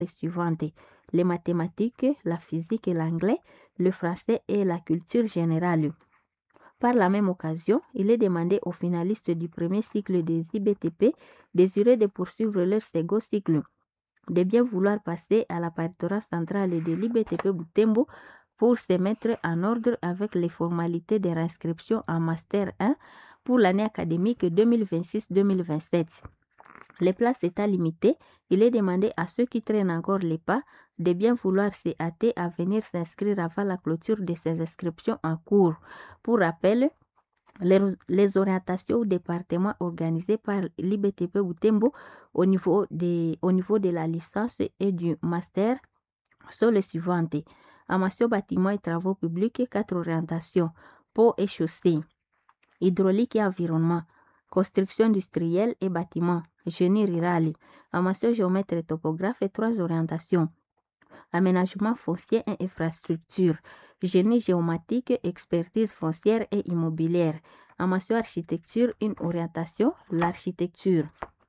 les suivantes les mathématiques, la physique et l'anglais, le français et la culture générale. Par la même occasion, il est demandé aux finalistes du premier cycle des IBTP désireux de poursuivre leur second cycle de bien vouloir passer à la paritorat centrale de l'IBTP Boutembo pour se mettre en ordre avec les formalités de réinscription en Master 1 pour l'année académique 2026-2027. Les places étant limitées, il est demandé à ceux qui traînent encore les pas de bien vouloir se hâter à venir s'inscrire avant la clôture de ces inscriptions en cours. Pour rappel, les, les orientations au département organisées par l'IBTP Boutembo au niveau, de, au niveau de la licence et du master sont les suivantes. Amasio bâtiment et travaux publics, quatre orientations. Pau et chaussée, hydraulique et environnement, construction industrielle et bâtiment, génie rural, amasio géomètre et topographe et trois orientations. Aménagement foncier et infrastructure, génie géomatique, expertise foncière et immobilière. Amasio architecture, une orientation, l'architecture.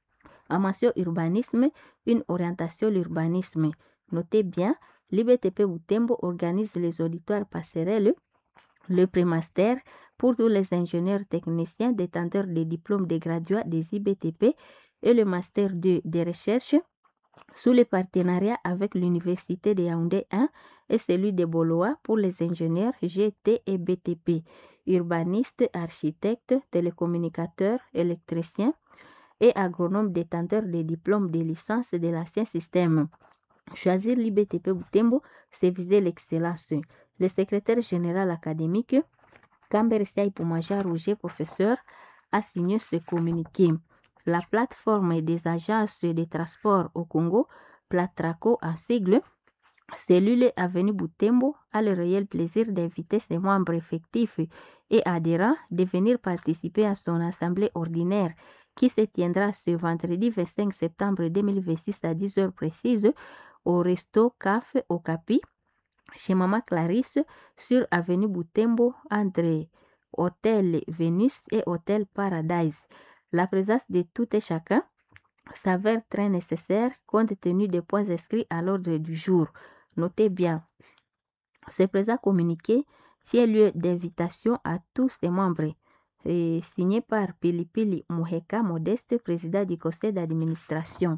Amasio urbanisme, une orientation, l'urbanisme. Notez bien, l'IBTP Boutembo organise les auditoires passerelles, le prémaster pour tous les ingénieurs techniciens détenteurs des diplômes de graduats des IBTP et le master 2 de recherche sous le partenariat avec l'Université de Yaoundé 1 et celui de Boloa pour les ingénieurs GT et BTP, urbanistes, architectes, télécommunicateurs, électriciens et agronomes détenteurs des diplômes de licence de l'ancien système. Choisir l'IBTP Boutembo, c'est viser l'excellence. Le secrétaire général académique, Camber Poumaja Rouget, professeur, a signé ce communiqué. La plateforme des agences de transport au Congo, Platraco en sigle, cellule Avenue Boutembo, a le réel plaisir d'inviter ses membres effectifs et adhérents de venir participer à son assemblée ordinaire qui se tiendra ce vendredi 25 septembre 2026 à 10h précises au resto CAF au Capi, chez Mama Clarisse, sur Avenue Boutembo, entre Hôtel Vénus et Hôtel Paradise. La présence de tout et chacun s'avère très nécessaire compte tenu des points inscrits à l'ordre du jour. Notez bien, ce présent communiqué tient lieu d'invitation à tous les membres et signé par Pilipili Muheka Modeste, président du conseil d'administration.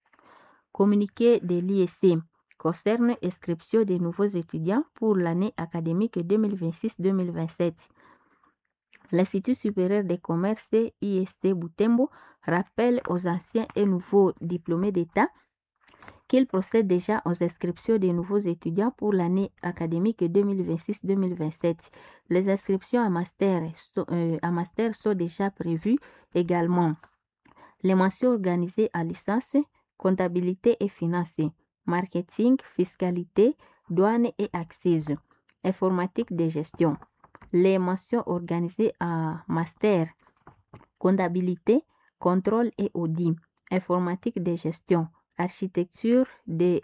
Communiqué de l'ISC concerne inscription des nouveaux étudiants pour l'année académique 2026-2027. L'Institut supérieur des commerces IST Boutembo rappelle aux anciens et nouveaux diplômés d'État qu'il procède déjà aux inscriptions des nouveaux étudiants pour l'année académique 2026-2027. Les inscriptions à master, sont, euh, à master sont déjà prévues également. Les mentions organisées à licence, comptabilité et finance, marketing, fiscalité, douane et accise, informatique de gestion. Les mentions organisées à master, comptabilité, contrôle et audit, informatique de gestion, architecture des,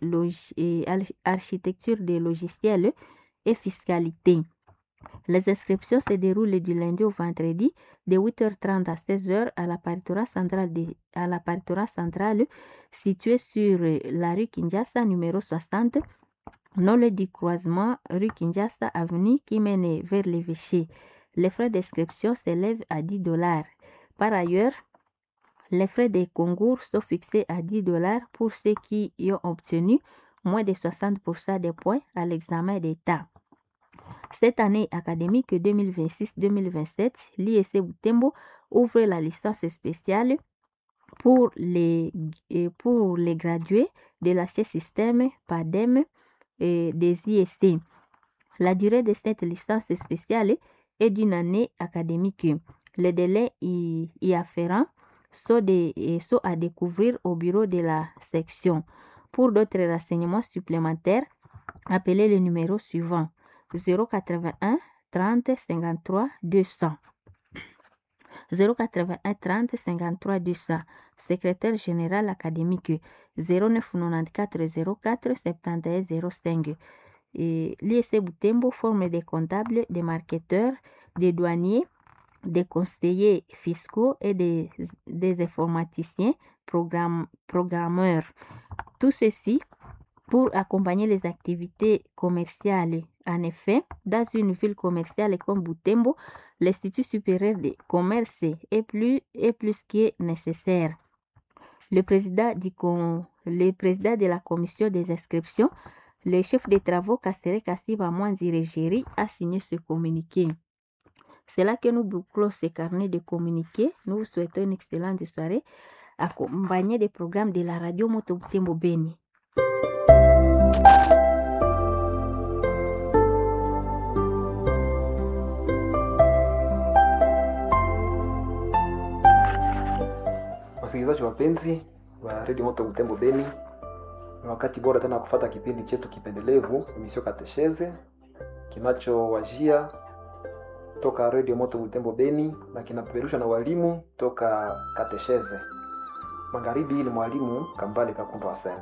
architecture des logiciels et fiscalité. Les inscriptions se déroulent du lundi au vendredi de 8h30 à 16h à la paritorat centrale, de, à la paritorat centrale située sur la rue Kinshasa numéro 60, non le du croisement rue Kinshasa avenue qui mène vers l'évêché. Les frais d'inscription s'élèvent à 10 dollars. Par ailleurs, les frais des concours sont fixés à 10 dollars pour ceux qui y ont obtenu moins de 60% des points à l'examen d'État. Cette année académique 2026-2027, l'ISC Boutembo ouvre la licence spéciale pour les, pour les gradués de l'ancien système PADEM et des ISC. La durée de cette licence spéciale est d'une année académique. Les délais y, y afférents sont, de, sont à découvrir au bureau de la section. Pour d'autres renseignements supplémentaires, appelez le numéro suivant 081 30 53 200. 081 30 53 200. Secrétaire général académique 0994 04 71 05. L'ISC Boutembo forme des comptables, des marketeurs, des douaniers, des conseillers fiscaux et des, des informaticiens, programme, programmeurs. Tout ceci pour accompagner les activités commerciales. En effet, dans une ville commerciale comme Butembo, l'Institut supérieur de commerce est plus, est plus que nécessaire. Le président, du con, le président de la commission des inscriptions, le chef des travaux Kassere Kassiba Mwanzirejeri a signé ce communiqué. C'est là que nous bouclons ce carnet de communiqués. Nous vous souhaitons une excellente soirée accompagnée des programmes de la radio Moto Butembo Beni. Wasikilizaji wapenzi wa redio Moto Butembo Beni, ni wakati bora tena kufata kipindi chetu kipendelevu emisio Katesheze kinachowajia toka redio Moto Butembo Beni na kinapeperushwa na walimu toka Katesheze. Magharibi ni mwalimu Kambale Kakumba Waseme.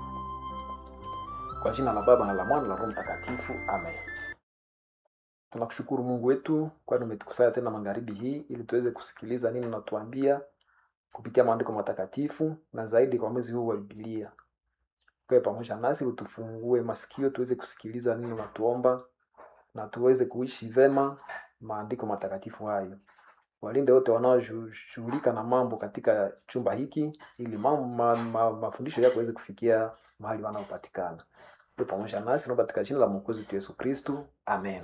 Kwa jina la Baba na la Mwana na Roho Mtakatifu, amen. Tunakushukuru Mungu wetu, kwani umetukusanya tena magharibi hii ili tuweze kusikiliza nini unatuambia kupitia maandiko matakatifu na zaidi kwa mwezi huu wa Biblia. Kae pamoja nasi, utufungue masikio tuweze kusikiliza nini unatuomba na tuweze kuishi vema maandiko matakatifu hayo. Walinde wote wanaoshughulika na mambo katika chumba hiki ili mambo, ma, ma, mafundisho yako yaweze kufikia mahali wanaopatikana. Uwe pamoja nasi naomba katika jina la Mwokozi wetu Yesu Kristu, amen.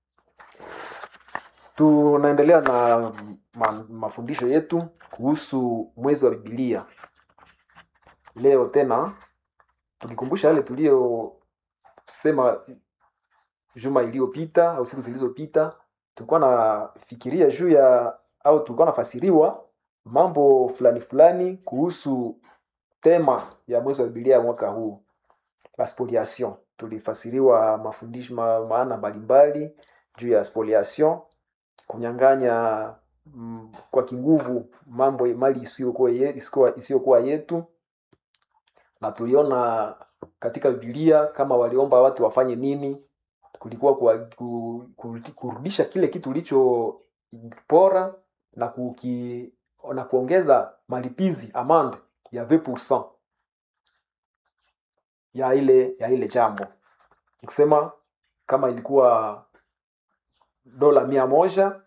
Tunaendelea na ma, mafundisho yetu kuhusu mwezi wa Biblia. Leo tena tukikumbusha yale tuliyosema juma iliyopita au siku zilizopita, tulikuwa nafikiria juu ya au tulikuwa nafasiriwa mambo fulani fulani kuhusu tema ya mwezi wa Biblia ya mwaka huu, la spoliation. Tulifasiriwa mafundisho ma, maana mbalimbali juu ya spoliation kunyang'anya mm, kwa kinguvu mambo mali isiyokuwa ye- isiyokuwa- isiyokuwa yetu, na tuliona katika Biblia kama waliomba watu wafanye nini, kulikuwa kwa, ku, ku, kurudisha kile kitu ulichopora na kuki, na kuongeza malipizi amande ya 20% ya ile ya ile jambo, nikusema kama ilikuwa dola mia moja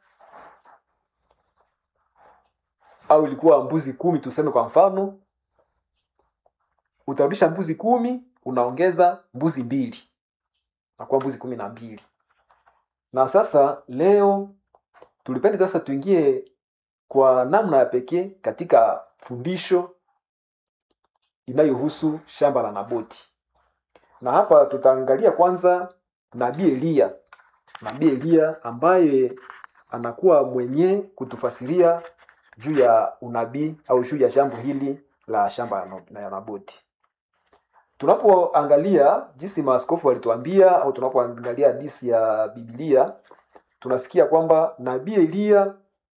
au ilikuwa mbuzi kumi tuseme kwa mfano utarudisha mbuzi kumi unaongeza mbuzi mbili nakuwa mbuzi kumi na mbili na sasa leo tulipenda sasa tuingie kwa namna ya pekee katika fundisho inayohusu shamba la naboti na hapa tutaangalia kwanza nabii eliya nabii eliya ambaye anakuwa mwenye kutufasiria juu ya unabii au juu ya jambo hili la shamba ya No- ya naboti tunapoangalia jinsi maaskofu walituambia au tunapoangalia hadisi ya biblia tunasikia kwamba nabii eliya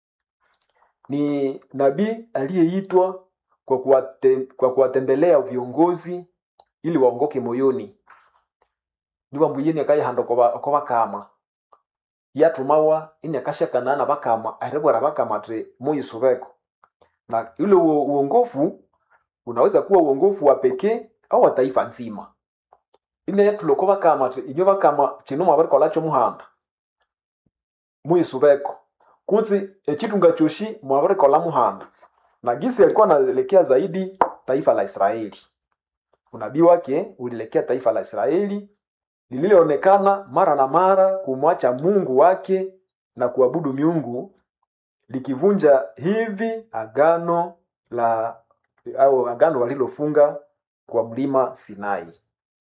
ni nabii aliyeitwa kwa kuwate, kwa kuwatembelea viongozi ili waongoke moyoni niwambuyeni akayihanda oko bakama yatumawa ini akashakana bakama arebwera bakama ati muyisubeko na ule uo- uongofu unaweza kuwa uongofu wa pekee au wa taifa nzima ine yatuloko bakama ati inyo bakama chino mwabarikolacho muhanda muyisubeko kunzi echitunga choshi mwabarikola muhanda na gisi alikuwa anaelekea zaidi taifa la israeli unabii wake ulielekea taifa la israeli lililoonekana mara na mara kumwacha mungu wake na kuabudu miungu likivunja hivi agano la au agano walilofunga kwa mlima sinai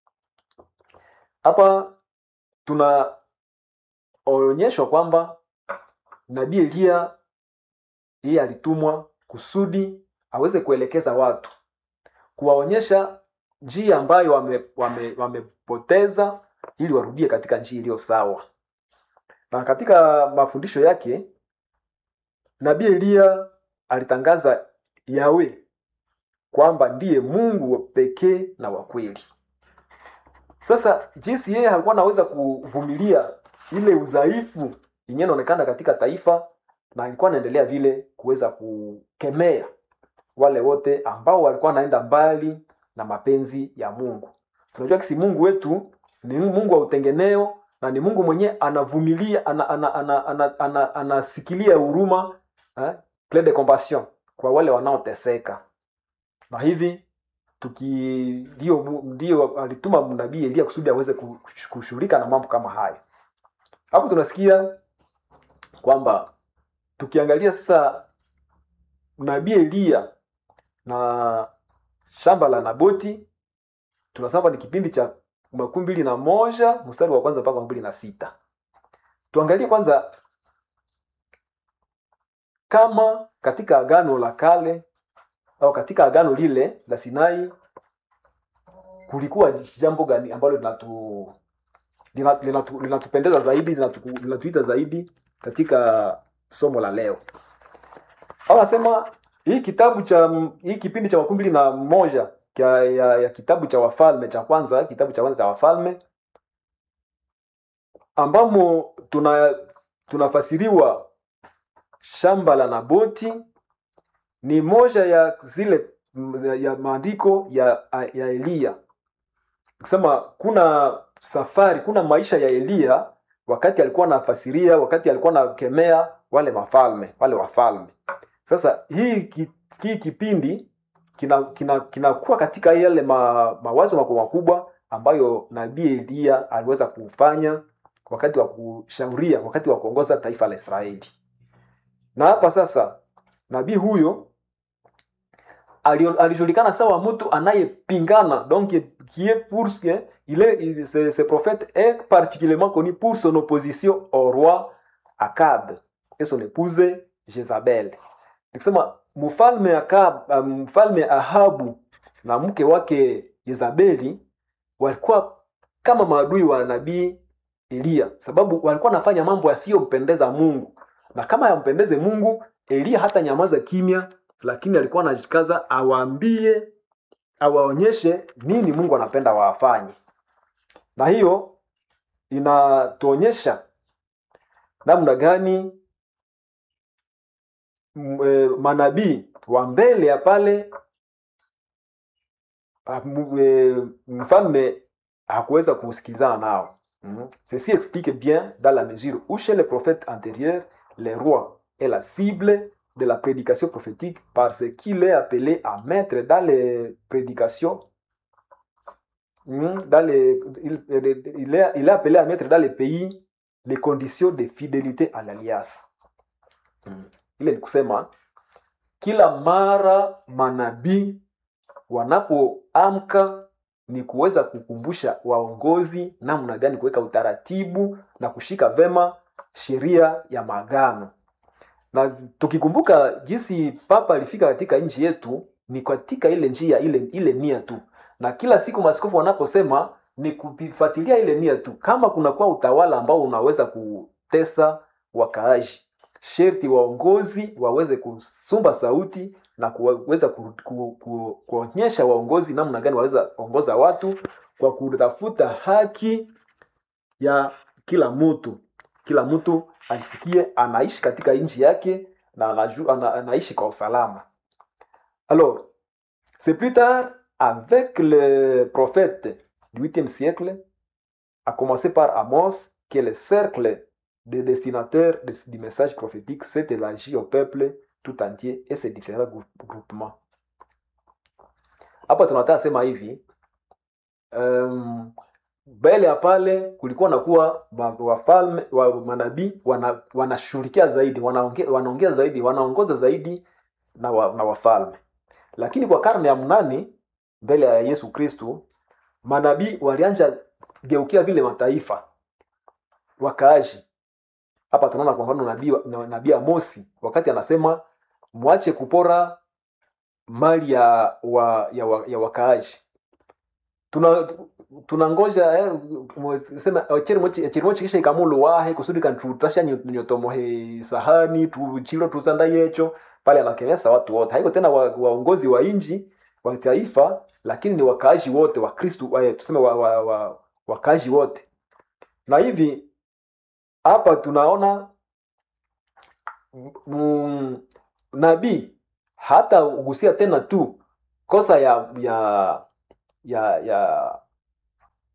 hapa tunaonyeshwa kwamba nabii eliya yeye alitumwa kusudi aweze kuelekeza watu kuwaonyesha njia ambayo wamepoteza wame, wamepoteza ili warudie katika njia iliyo sawa na katika mafundisho yake nabii eliya alitangaza yawe kwamba ndiye mungu pekee na wa kweli sasa jinsi yeye alikuwa anaweza kuvumilia ile udhaifu yenyewe inaonekana katika taifa na alikuwa anaendelea vile kuweza kukemea wale wote ambao walikuwa wanaenda mbali na mapenzi ya mungu tunajua kisi mungu wetu ni mungu wa utengeneo na ni mungu mwenyewe anavumilia anasikilia ana, ana, ana, ana, ana, anasikilia huruma eh, plein de compassion kwa wale wanaoteseka na hivi tuki ndio ndio alituma nabii Elia kusudi aweze kushughulika na mambo kama haya. Hapo tunasikia kwamba tukiangalia sasa nabii Elia na shamba la Naboti tunasema ni kipindi cha makumi mbili na moja mstari wa kwanza mpaka makumi mbili na sita. Tuangalie kwanza kama katika agano la kale au katika agano lile la Sinai kulikuwa jambo gani ambalo linatu linatupendeza linatu, linatu zaidi linatuita zaidi katika somo la leo au nasema hii kitabu cha hii kipindi cha makumi mbili na moja ya, ya, ya kitabu cha wafalme cha kwanza kitabu cha kwanza cha wafalme ambamo tuna tunafasiriwa shamba la naboti ni moja ya zile ya maandiko ya, ya eliya kusema kuna safari kuna maisha ya eliya wakati alikuwa anafasiria wakati alikuwa anakemea wale wafalme wale wafalme sasa hii hii kipindi kinakuwa kina, kina katika yale ma, mawazo makubwa makubwa ambayo nabii eliya aliweza kufanya wakati wa kushauria wakati wa kuongoza taifa la israeli na hapa sasa nabii huyo alijulikana sawa mtu anayepingana donc qui est pour il est il, ce, ce prophète est particulièrement connu pour son opposition au roi Akab et son épouse Jezabel. Nikisema mfalme Akab, mfalme Ahabu na mke wake Jezabeli walikuwa kama maadui wa nabii Eliya, sababu walikuwa wanafanya mambo yasiyompendeza Mungu, na kama yampendeze Mungu, Eliya hata nyamaza kimya lakini alikuwa anajikaza awaambie awaonyeshe nini mungu anapenda wafanye na hiyo inatuonyesha namna gani e, manabii wa mbele ya pale e, mfalme hakuweza kusikilizana nao mm-hmm. ceci explique bien dans la mesure où chez les prophètes antérieurs les rois est la cible de la prédication prophétique parce qu'il est appelé à mettre dans les prédications dans les, il, il, est, il est appelé à mettre dans les pays les conditions de fidélité à l'alliance ile ni kusema kila mara manabii wanapoamka ni kuweza kukumbusha waongozi namna gani kuweka utaratibu na kushika vema sheria ya maagano na tukikumbuka jinsi papa alifika katika nchi yetu ni katika ile njia ile ile nia tu na kila siku maskofu wanaposema ni kufuatilia ile nia tu kama kunakuwa utawala ambao unaweza kutesa wakaaji sherti waongozi waweze kusumba sauti na kuweza ku, ku, ku, kuonyesha waongozi namna gani waweza ongoza watu kwa kutafuta haki ya kila mtu kila mtu ajisikie anaishi katika nchi yake na anaju, ana, anaishi kwa usalama alors c'est plus tard avec le prophète du 8e siècle à commencer par Amos que le cercle des destinataires de, du message prophétique s'est élargi au peuple tout entier et ses différents groupements hapa tunataka sema hivi um, mbele ya pale kulikuwa nakuwa wafalme wa manabii wanashughulikia wana zaidi wanaongea wana zaidi wanaongoza zaidi na, wa, na wafalme lakini kwa karne ya mnane mbele ya yesu kristu manabii walianja geukia vile mataifa wakaaji hapa tunaona kwa mfano nabii nabii amosi wakati anasema mwache kupora mali ya wa, ya, wa, ya wakaaji tuna tunangoja eh, sema chirimo chikisha ikamulu wahe kusudi kantutasha nyotomohe sahani tuchilo tuzanda yecho pale anakemesa watu wote haiko tena wa, waongozi wa inji wa taifa lakini ni wakaaji wote wa kristu eh, tuseme wa, wa, wa, wakaaji wote na hivi hapa tunaona mm, nabii hata ugusia tena tu kosa ya ya ya ya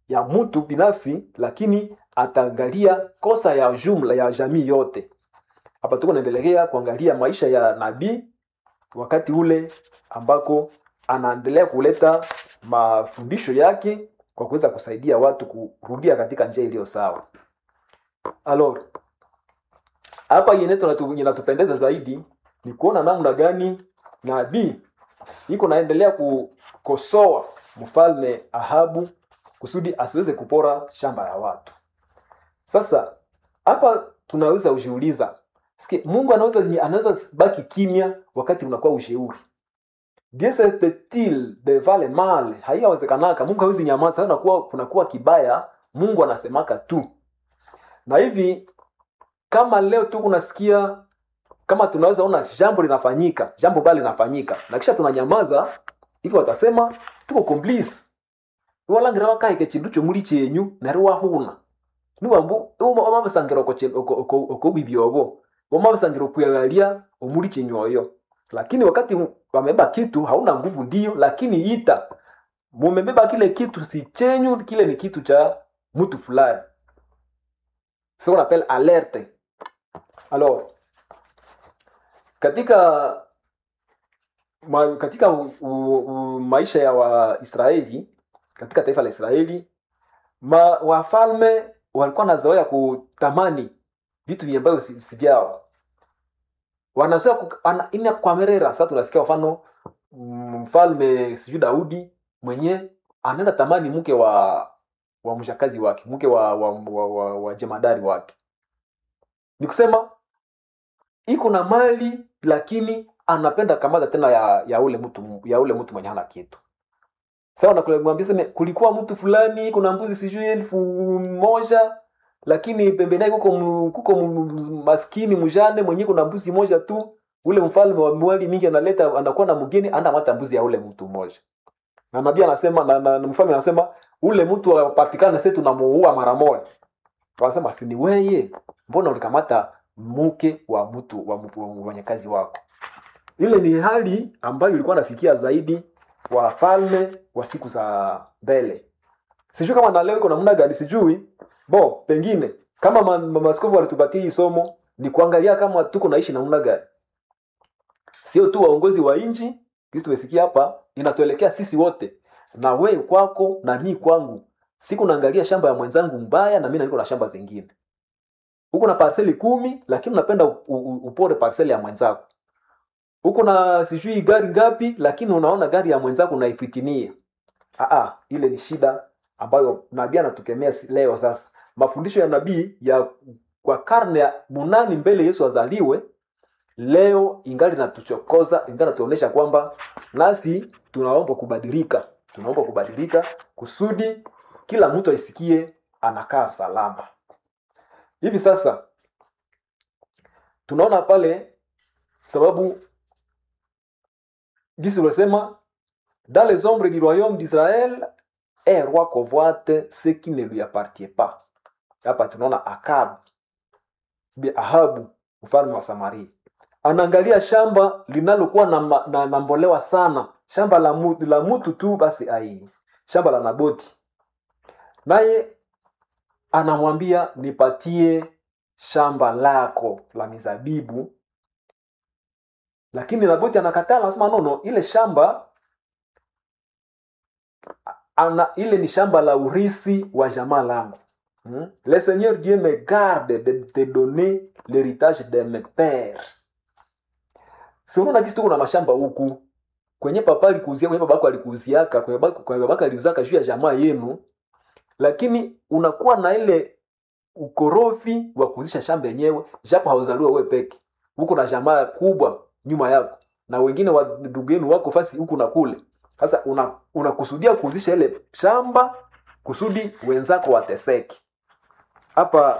ya mtu binafsi lakini ataangalia kosa ya jumla ya jamii yote hapa tuko naendelea kuangalia maisha ya nabii wakati ule ambako anaendelea kuleta mafundisho yake kwa kuweza kusaidia watu kurudia katika njia iliyo sawa alors hapa yenye tunatu- inatupendeza zaidi ni kuona namna gani nabii iko naendelea kukosoa mfalme ahabu kusudi asiweze kupora shamba ya watu sasa hapa tunaweza ujiuliza Sikia, mungu anaweza anaweza baki kimya wakati unakuwa ushauri Dieu il de vale mal haiyawezekanaka mungu hawezi nyamaza sasa kunakuwa kunakuwa kibaya mungu anasemaka tu na hivi kama leo tu kunasikia kama tunaweza ona jambo linafanyika jambo baya linafanyika na kisha tunanyamaza hivyo watasema tuko complice iwalangira wakaike chindu chomuli chenyu nari wahuna niwambu wamabisangira okobibya obo wamabisangira okuyaghalia omuli chenyu oyo lakini wakati wamebeba kitu hauna nguvu ndio lakini ita mumebeba kile kitu si chenyu kile ni kitu cha mtu fulani ce qu'on appelle alerte alors katika ma, katika u, u, u, maisha ya waisraeli katika taifa la israeli ma, wafalme walikuwa nazoea kutamani vitu ambavyo si, si vyao wanazoea ku- ana- ina kwamerera sasa tunasikia mfano mm, mfalme sijui daudi mwenye anaenda tamani mke wa wa mshakazi wake mke wa, wa, wa, wa, wa jemadari wake ni kusema iko na mali lakini anapenda kamata tena ya, ya ule mtu ya ule mtu mwenye hana kitu sawa nakumwambia seme kulikuwa mtu fulani kuna mbuzi sijui elfu moja lakini pembeni yake kuko mu- kuko mu- maskini mjane mwenye kuna mbuzi moja tu ule mfalme wa mwali mingi analeta anakuwa na mgeni anamata mbuzi ya ule mtu mmoja na nabii anasema na, na, na mfalme anasema ule mtu apatikane sasa tunamuua mara moja wanasema si ni weye mbona ulikamata mke wa mtu wa mtu- wa mfanyakazi wako ile ni hali ambayo ilikuwa nafikia zaidi wafalme wa siku za mbele sijui kama na leo iko namna gani sijui bo pengine kama ma- ma- maaskofu walitupatia hii somo ni kuangalia kama tuko naishi namna gani sio tu waongozi wa nchi kitu tumesikia hapa inatuelekea sisi wote na we kwako na mi kwangu siku naangalia shamba ya mwenzangu mbaya na mi niko na shamba zingine huko na parseli kumi lakini unapenda u- u- upore parseli ya mwenzako huko na sijui gari ngapi lakini unaona gari ya mwenzako unaifitinia Aa, ile ni shida ambayo nabii anatukemea si- leo sasa mafundisho ya nabii ya kwa karne ya munani mbele yesu azaliwe leo ingali natuchokoza ingali natuonyesha kwamba nasi tunaomba kubadilika tunaomba kubadilika kusudi kila mtu aisikie anakaa salama hivi sasa tunaona pale sababu gisi ulisema dans les ombres du royaume d'israël un roi convoite ce qui ne lui appartient pas hapa tunaona akab bi ahabu mfalme wa samaria anaangalia shamba linalokuwa na, ma- na, na mbolewa sana shamba la, mu, la mutu tu basi ai shamba la naboti naye anamwambia nipatie shamba lako la mizabibu lakini naboti anakataa anasema nono ile shamba ana ile ni shamba la urisi wa jamaa langu hmm? le seigneur dieu me garde de te donner l'héritage de mes pères si unaona kisi tuko na mashamba huku kwenye papa alikuuzia kwenye babako alikuuziaka kwenye babako, kwenye babako aliuzaka juu ya jamaa yenu lakini unakuwa na ile ukorofi wa kuuzisha shamba yenyewe japo hauzaliwa wewe peke huko na jamaa kubwa nyuma yako na wengine wa ndugu yenu wako fasi huku na kule sasa una- unakusudia kuuzisha ile shamba kusudi wenzako wateseke hapa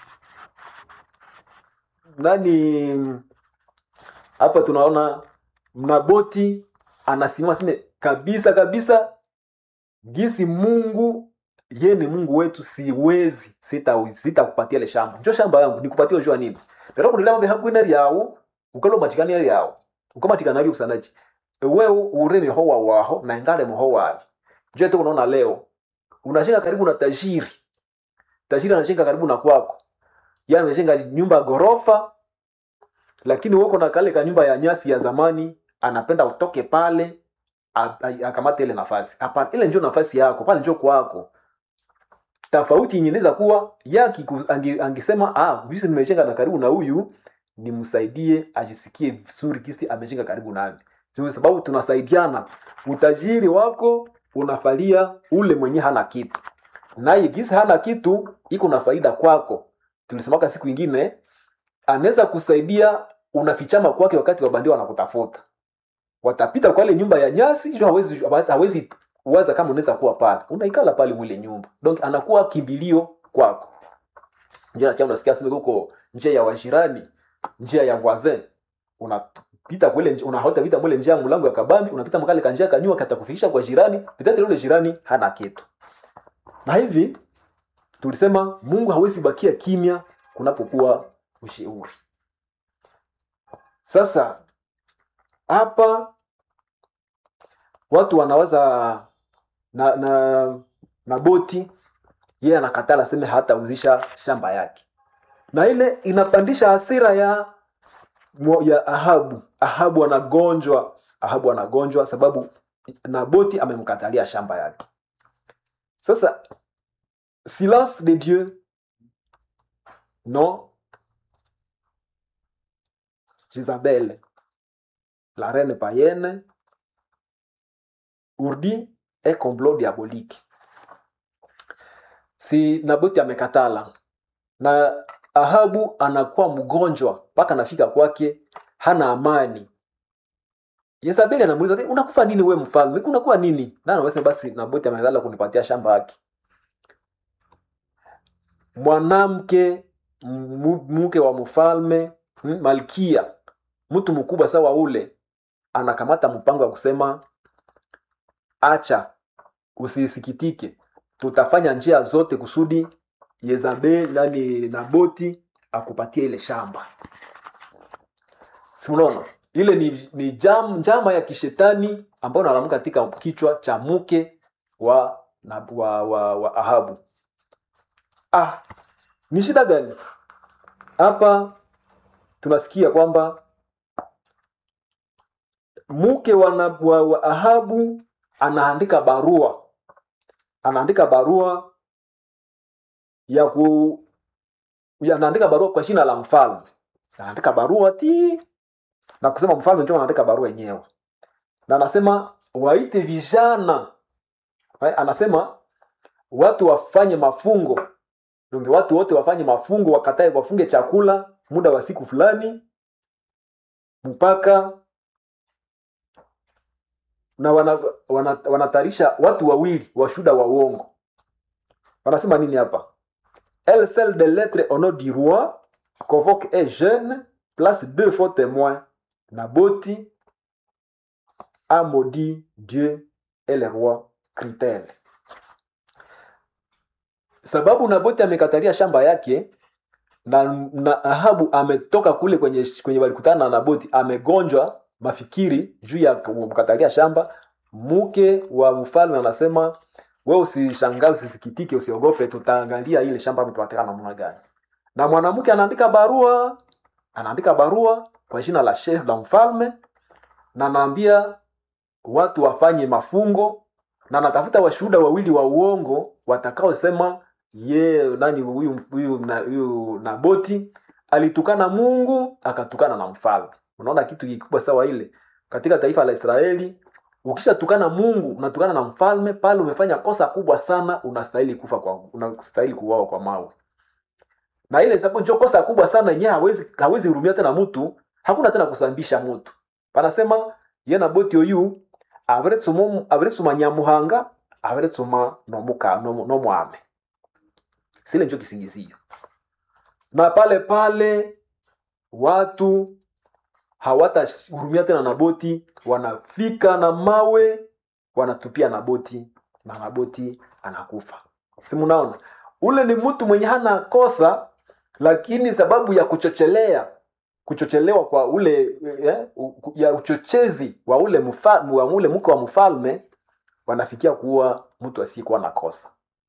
nani hapa tunaona mnaboti anasimama sime kabisa kabisa gisi mungu ye ni mungu wetu siwezi sitakupatia sita ile shamba njo shamba yangu nikupatia ujua nini lero kunilema behakwina lyawu ukalo matikania lyawu ukamatikana lyo kusanaji wewe ure mihowa waho na ingale muho wayo njo tu unaona leo unajenga karibu na tajiri tajiri anajenga karibu na kwako yeye amejenga nyumba ya ghorofa lakini woko na kale ka nyumba ya nyasi ya zamani anapenda utoke pale a- a- akamate ile nafasi hapana ile ndio nafasi yako pale ndio kwako tofauti yenye inaweza kuwa yaki angi, angisema ah visi nimejenga na karibu na huyu nimsaidie ajisikie vizuri kisi amejenga karibu nami kwa sababu tunasaidiana utajiri wako unafalia ule mwenye hana kitu naye gisi hana kitu iko na faida kwako tulisemaka siku ingine anaweza kusaidia unafichama kwake wakati wabandia wanakutafuta watapita kwa ile nyumba ya nyasi juu hawezi hawezi waza kama unaweza kuwa pale unaikala pale mwile nyumba donc anakuwa kimbilio kwako ndio nacha unasikia sema huko njia ya wajirani njia ya voisin unapita kule unahota pita mwile njia ya mlango ya kabambi unapita mkale kanjia kanyua katakufikisha kwa jirani pitati yule jirani hana kitu na hivi tulisema Mungu hawezi bakia kimya kunapokuwa ushauri sasa hapa watu wanawaza na na na boti yeye anakatala seme hatauzisha shamba yake na ile inapandisha hasira ya mo- ya ahabu ahabu anagonjwa ahabu anagonjwa sababu naboti amemkatalia shamba yake sasa silence de dieu non Jezabel, la reine païenne, urdi un complot diabolique. Si Naboti amekatala na Ahabu anakuwa mgonjwa mpaka anafika kwake hana amani. Yezabeli anamuuliza "Eh, unakufa nini we mfalme? Kunakuwa nini? Na anasema basi Naboti amekatala kunipatia shamba yake. Mwanamke mu- mke wa mfalme mm, malkia mtu mkubwa sawa ule anakamata mpango wa kusema acha usisikitike tutafanya njia zote kusudi yezabel nani naboti akupatie ile shamba simunaona ile ni, ni jam, njama ya kishetani ambayo nalamuka katika kichwa cha mke wa, na, wa, wa, wa ahabu ah ni shida gani hapa tunasikia kwamba mke wa, na- wa, wa ahabu anaandika barua anaandika barua ya ku ya- anaandika barua kwa jina la mfalme anaandika barua ti na kusema mfalme ndio anaandika barua yenyewe na anasema waite vijana Eh, anasema watu wafanye mafungo ndio watu wote wafanye mafungo wakatae wafunge chakula muda wa siku fulani mpaka na wanatarisha wana, wanatayarisha watu wawili washuda wa uongo wanasema nini hapa elle celle de lettre au nom du roi convoque un jeune place deux faux témoins naboti a maudit dieu et le roi critel sababu naboti amekatalia shamba yake na, na ahabu ametoka kule kwenye kwenye walikutana na naboti amegonjwa mafikiri juu ya kumkatalia shamba mke wa mfalme anasema we usishangaa usisikitike usiogope tutaangalia ile shamba tutateka namna gani na mwanamke anaandika barua anaandika barua kwa jina la chef la mfalme na anaambia watu wafanye mafungo na anatafuta washuhuda wawili wa uongo watakaosema ye nani huyu huyu na- huyu naboti alitukana mungu akatukana na mfalme unaona kitu kikubwa sawa ile katika taifa la israeli ukishatukana mungu unatukana na mfalme pale umefanya kosa kubwa sana unastahili kufa kwa unastahili kuuawa kwa mawe na ile sababu ndio kosa kubwa sana yenyewe hawezi hawezi hurumia tena mtu hakuna tena kusambisha mtu panasema ye naboti oyu averetsuma averetsuma nyamuhanga averetsuma nomuka nomu- nomwame sile njo kisingizio na pale pale watu hawatahurumia tena naboti wanafika na mawe wanatupia naboti na naboti anakufa simunaona ule ni mtu mwenye hana kosa lakini sababu ya kuchochelea kuchochelewa kwa ule eh, u- ya uchochezi wa ule mfa, wa ule mke wa mfalme wanafikia kuwa mtu asiyekuwa na kosa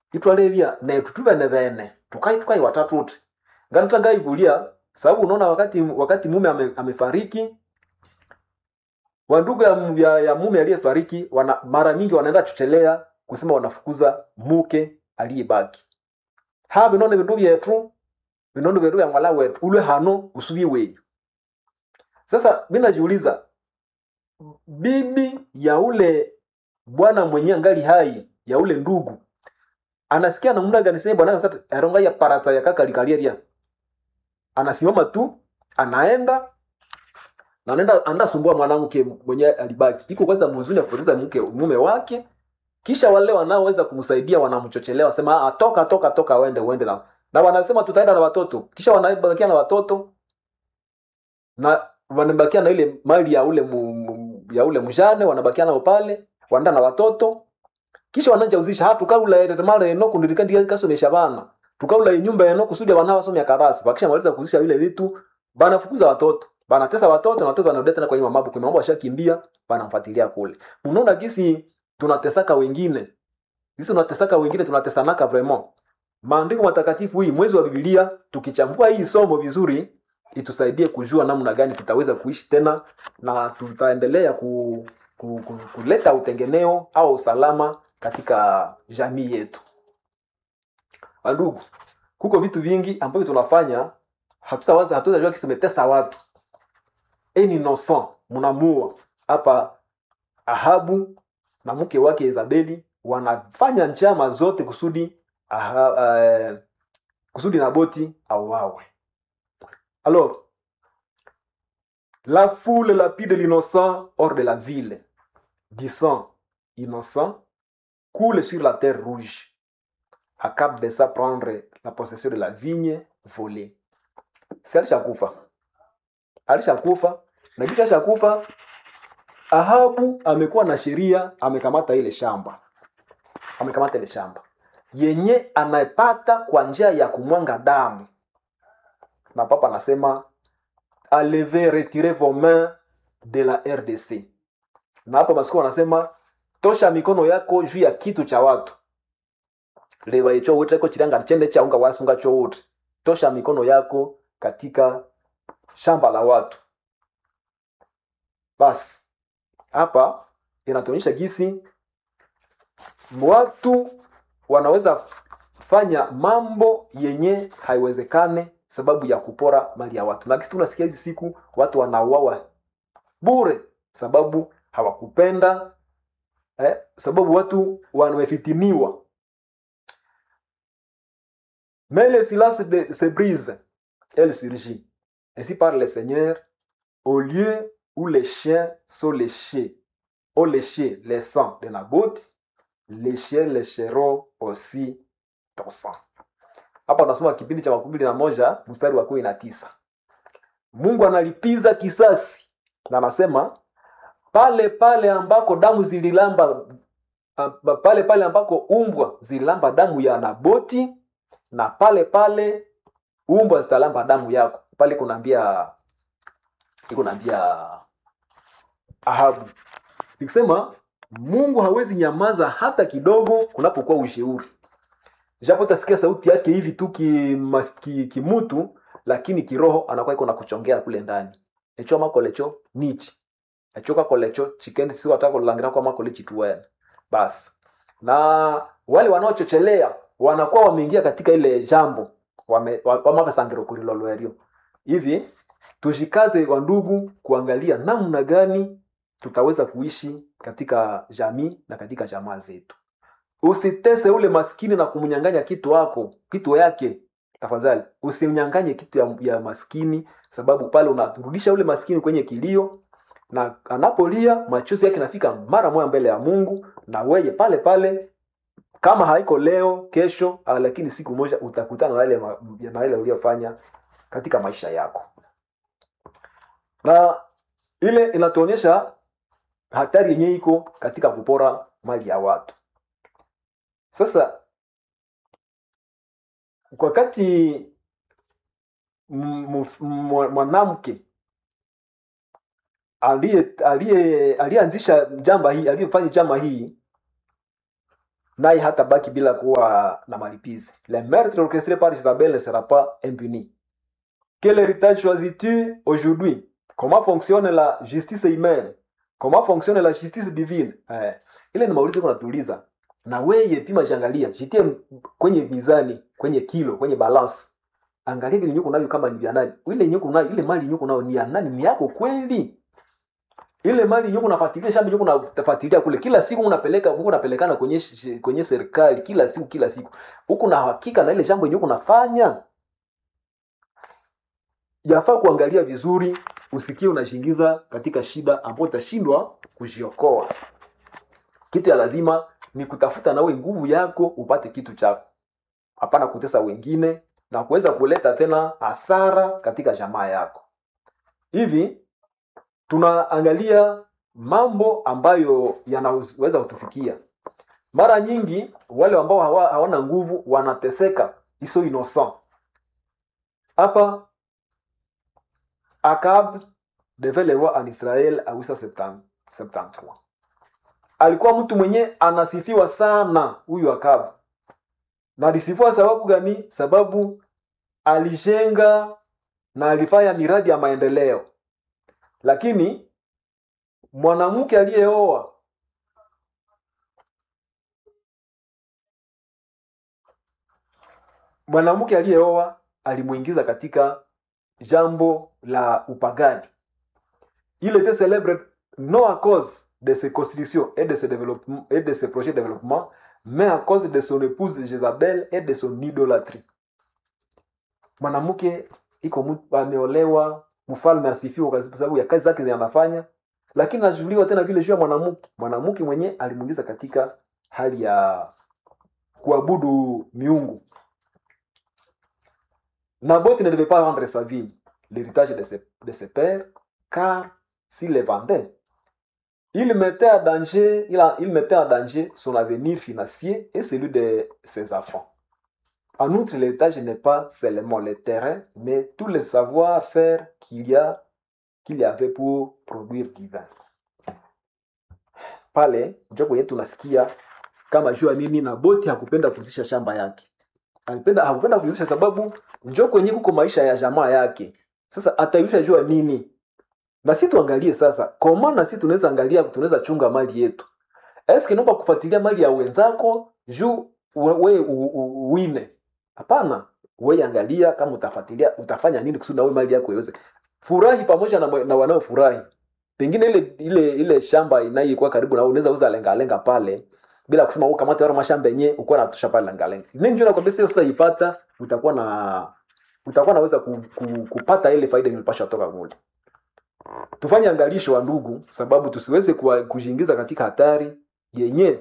itwalevya netu tuvene vene tukai tukai watatu uti nganata ngaivulia sababu unaona wakati wakati mume ame, amefariki wandugu ya, mu- ya, ya mume aliyefariki wana, mara nyingi wanaenda chochelea kusema wanafukuza muke aliyebaki ha vinone vindu vyetu vinone vyetu vya mwala wetu ulwe hano usuvie wenyu sasa mi najiuliza bibi ya ule bwana mwenye angali hai ya ule ndugu anasikia namna gani sasa bwana sasa aronga ya parata ya kaka likalieria anasimama tu anaenda na anaenda anaenda sumbua mwanamke mwenye alibaki iko kwanza mzuni ya kupoteza mke mume wake kisha wale wanaoweza kumsaidia wanamchochelea wasema ah toka toka toka uende uende na na wanasema tutaenda na watoto kisha wanabakia na watoto na wanabakia na ile mali ya ule mu, mu, ya ule mjane wanabakia nao pale wanaenda na watoto kisha wananja uzisha ha tukaula ere mara eno kundirika ndiye kasomesha bana tukaula nyumba eno kusudi wana wasomya karasi bakisha maliza kuzisha vile vitu bana fukuza watoto bana tesa watoto na watoto wanarudi tena kwenye mambo kwa mambo washakimbia banamfuatilia kule unaona gisi tunatesaka wengine gisi tunatesaka wengine tunatesanaka vraiment maandiko matakatifu hii mwezi wa biblia tukichambua hii somo vizuri itusaidie kujua namna gani tutaweza kuishi tena na tutaendelea ku, ku, ku, kuleta utengeneo au usalama katika jamii yetu wandugu kuko vitu vingi ambavyo tunafanya hatutawaza hatutajua kisemetesa watu en innocent mnamua hapa ahabu na mke wake Izabeli wanafanya njama zote kusudi aha, uh, kusudi Naboti auawe. Alors, la foule lapide l'innocent hors de la ville, du sang innocent coule sur la terre rouge. Akab de ça prendre la possession de la vigne volée. Si alishakufa, alishakufa na kisa alishakufa Ahabu amekuwa na sheria, amekamata ile shamba, amekamata ile shamba yenye anapata kwa njia ya kumwanga damu, na papa anasema aleve retire vos mains de la RDC, na hapa masiku anasema tosha mikono yako juu ya kitu cha watu leva icho wote ko chiranga chende cha unga wasunga cho wote, tosha mikono yako katika shamba la watu. Basi hapa inatuonyesha gisi watu wanaweza fanya mambo yenye haiwezekane sababu ya kupora mali ya watu na kisi tunasikia hizi siku watu wanauawa bure sababu hawakupenda eh, sababu watu wamefitiniwa mais le silence de, se brise elle surgit ainsi parle le seigneur au lieu où les chiens sont léchés, ont léché les sangs de Naboth, les chiens lécheront aussi ton sang. Hapa tunasoma kipindi cha makumi mbili na moja mstari wa kumi na tisa. Mungu analipiza kisasi na anasema pale pale ambako damu zililamba pale pale ambako umbwa zililamba damu ya Naboti na pale pale umbwa zitalamba damu yako. Pale kunaambia iko naambia Ahabu nikisema Mungu hawezi nyamaza hata kidogo kunapokuwa ushauri, japo utasikia sauti yake hivi tu kimutu ki, ki lakini kiroho anakuwa iko na kuchongea kule ndani echo makolecho nichi echo kakolecho chikendi si wataka kulangira kwa makole chituwene basi na wale wanaochochelea wanakuwa wameingia katika ile jambo wame wamakasangiro kurilolwerio hivi tushikaze wa ndugu kuangalia namna gani tutaweza kuishi katika jamii na katika jamaa zetu usitese ule maskini na kumnyanganya kitu wako kitu yake tafadhali usimnyanganye kitu ya, ya maskini sababu pale unarudisha ule maskini kwenye kilio na anapolia machozi yake nafika mara moja mbele ya mungu na weye pale pale kama haiko leo kesho lakini siku moja utakutana na ile na ile uliyofanya katika maisha yako na ile inatuonyesha hatari yenye iko katika kupora mali ya watu sasa wakati mwanamke aliyeanzisha jamba hii aliyefanya jama hii naye hata baki bila kuwa na malipizi le meurtre orchestré par Isabelle ne sera pas impuni quel héritage choisis-tu aujourd'hui comment fonctionne la justice humaine comment fonctionne la justice divine eh, ile ni maulizo kunatuuliza na weye pima jiangalia jitie kwenye mizani kwenye kilo kwenye balance angalia vile nyuko navyo kama ni vya nani ile nyuko nayo ile mali nyuko nayo ni ya nani ni yako kweli ile mali nyuko nafuatilia shamba nyuko nafuatilia kule kila siku unapeleka huko unapelekana kwenye sh- kwenye serikali kila siku kila siku huko na hakika na ile shamba nyuko nafanya yafaa kuangalia vizuri usikie unashingiza katika shida ambayo utashindwa kujiokoa kitu ya lazima ni kutafuta nawe nguvu yako upate kitu chako hapana kutesa wengine na kuweza kuleta tena hasara katika jamaa yako hivi tunaangalia mambo ambayo yanaweza kutufikia mara nyingi wale ambao hawa, hawana nguvu wanateseka iso innocent hapa akab devait le roi en israel a 873 alikuwa mtu mwenye anasifiwa sana huyu akab na alisifiwa sababu gani sababu alijenga na alifanya miradi ya maendeleo lakini mwanamke aliyeoa mwanamke aliyeoa alimuingiza katika jambo la upagani il était célèbre non à cause de ses constructions et de ses, développements, et de ses projets de développement mais à cause de son épouse Jezabel et de son idolâtrie mwanamke iko mtu ameolewa mfalme asifiwa kwa sababu ya kazi zake zinafanya lakini anachukuliwa tena vile juu ya mwanamke mwanamke mwenye alimuingiza katika hali ya kuabudu miungu Naboth ne devait pas vendre sa vie, l'héritage de ses, de ses pères, car s'il les vendait, il mettait, en danger, il, a- il mettait en danger son avenir financier et celui de ses enfants. En outre, l'héritage n'est pas seulement le terrain, mais tout le savoir-faire qu'il y, a, qu'il y avait pour produire du vin. Pale njo kwenye tunasikia kama jua nini Naboti hakupenda kuuzisha shamba yake, alipenda hakupenda kuuzisha sababu njo kwenye kuko maisha ya jamaa yake. Sasa ataiusha jua nini? Na si tuangalie sasa, koma na si tunaweza angalia, tunaweza chunga mali yetu. Eske naomba kufuatilia mali ya wenzako juu we, we u- u- uwine? Hapana, wewe angalia kama utafuatilia, utafanya nini kusudi na wewe mali yako iweze furahi pamoja na, mwe- na wanaofurahi. Pengine ile ile ile shamba inayokuwa karibu na wewe unaweza uza lenga lenga pale bila kusema wewe kamata yale mashamba yenyewe uko natosha pale lenga lenga. Nini njoo nakwambia sio utaipata, utakuwa na utakuwa naweza ku, ku, kupata ile faida ilipasha kutoka kule. Tufanye angalisho wa ndugu, sababu tusiweze kuwa- kujiingiza katika hatari yenye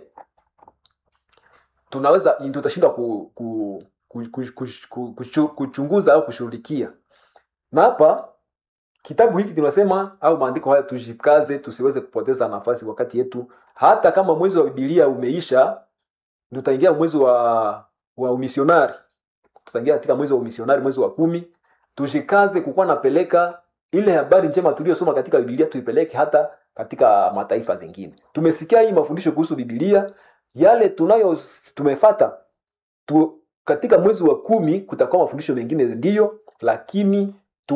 tunaweza tutashindwa ku, ku, ku, ku, ku, ku, ku, kuchunguza au kushughulikia. Na hapa kitabu hiki tunasema au maandiko haya tujikaze, tusiweze kupoteza nafasi wakati yetu, hata kama mwezi wa Biblia umeisha, tutaingia mwezi wa wa umisionari tutaingia katika mwezi wa umisionari mwezi wa kumi tujikaze kukuwa napeleka ile habari njema tuliyosoma katika bibilia tuipeleke hata katika mataifa zingine tumesikia hii mafundisho kuhusu bibilia yale tunayo tumefata tu, katika mwezi wa kumi kutakuwa mafundisho mengine ndiyo lakini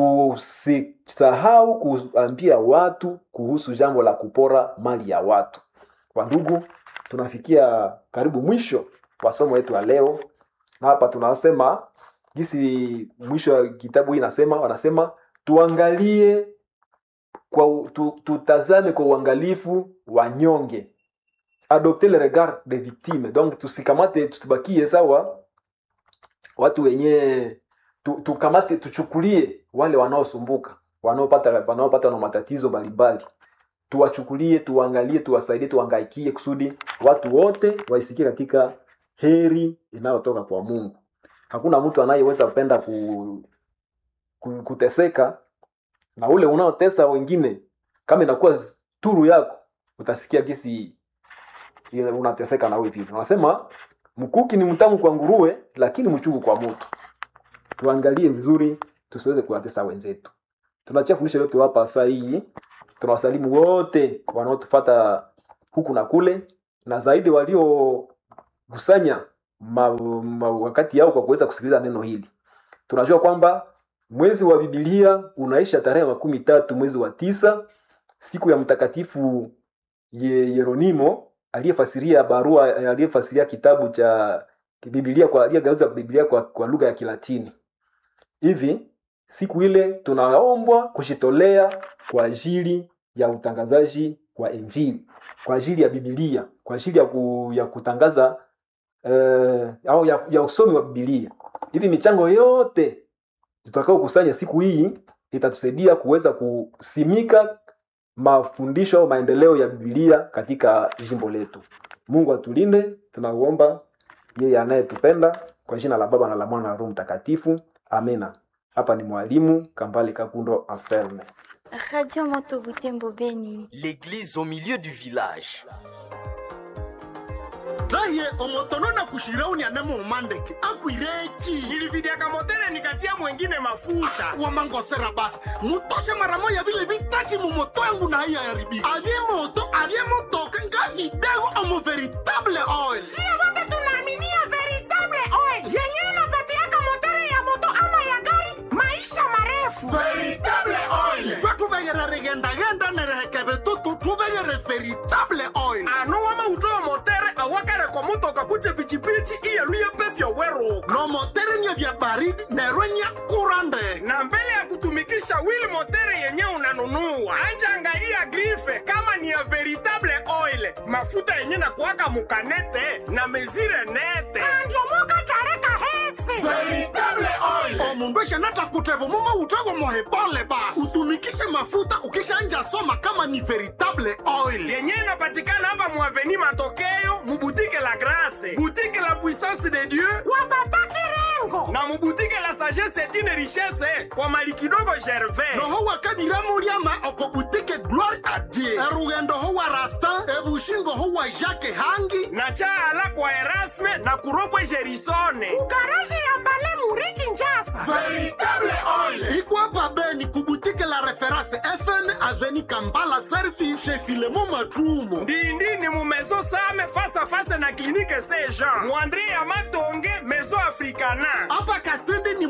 tusisahau kuambia watu kuhusu jambo la kupora mali ya watu wandugu tunafikia karibu mwisho wa somo letu ya leo na hapa tunasema jinsi mwisho wa kitabu hii inasema wanasema tuangalie kwa u- tu, tutazame kwa uangalifu wanyonge adopter le regard des victimes donc tusikamate tusibakie sawa watu wenye tu, tukamate tuchukulie wale wanaosumbuka wanaopata wanaopata na matatizo mbalimbali tuwachukulie tuwaangalie tuwasaidie tuwangaikie kusudi watu wote waisikie katika heri inayotoka kwa mungu hakuna mtu anayeweza kupenda ku, ku, kuteseka na ule unaotesa wengine kama inakuwa turu yako utasikia gisi ile unateseka na wewe vile unasema mkuki ni mtamu kwa nguruwe lakini mchungu kwa moto tuangalie vizuri tusiweze kuwatesa wenzetu tunachia fundisho letu hapa saa hii tunawasalimu wote wanaotufata huku na kule na zaidi walio kusanya ma, ma, wakati yao kwa kuweza kusikiliza neno hili tunajua kwamba mwezi wa bibilia unaisha tarehe makumi tatu mwezi wa tisa siku ya mtakatifu Ye- yeronimo aliyefasiria barua aliyefasiria kitabu cha bibilia kwa aliyegeuza bibilia kwa, kwa lugha ya kilatini hivi siku ile tunaombwa kujitolea kwa ajili ya utangazaji wa injili kwa ajili ya bibilia kwa ajili ya, ku, ya kutangaza eh, au ya, ya usomi wa bibilia hivi michango yote tutakaokusanya siku hii itatusaidia kuweza kusimika mafundisho au maendeleo ya bibilia katika jimbo letu mungu atulinde tunauomba yeye anayetupenda kwa jina la baba na la mwana na roho mtakatifu amina hapa ni mwalimu kambale kakundo anselme Radio Moto Butembo Beni. L'église au milieu du village. raye omotono na kushirauni anemo umandeke akwireki nilividiaka motele nikatia mwengine mafuta wamangosera basi mutoshe mara moya vile vitati mumoto yangu na haiya yaribi avye moto avye motoka nga vidego omo veritable oil sio wote tunaaminia veritable oil yenyewe inapatiaka motere ya moto ama ya gari maisha marefu veritable oil twe tuvegere rigendagenda nerehekeve tutu tuvegere veritable oil ano wama utoa motere awakareko mutoka kuje pichipichi iyeluye pepyo weruka no motere nye vya baridi nerwe nya kurande na mbele ya kutumikisha wili motere yenye unanunua anja angalia grife kama ni ya veritable oil mafuta yenye na kuwaka mukanete na mezire nete kandiomoka tareka hese veritable oil omundu eshanata kutevo mumo utego mohebole basi utumikishe mafuta ukishanja soma kama ni veritable oil yenye inapatikana hapa muaveni matokeo mubutike la grase butike la puissance de dieu kwa baba kirengo na mubutike la sagesse etine richesse kwa mali kidogo gervais noho wakadiramuliama okobutike gloire a dieu erugendo ho wa rastin ebushingo ho wa jacke hangi na chaala kwa erasme na kuropwe gerisone kugaraje ya mbale muriki njasa veritable oil ikwapa beni kubutike la reference fm aveni kambala service chez filemo matrumo ndindini mu maison same face à face na clinique saint jean muandre ya matonge maison africana apa kasindi ni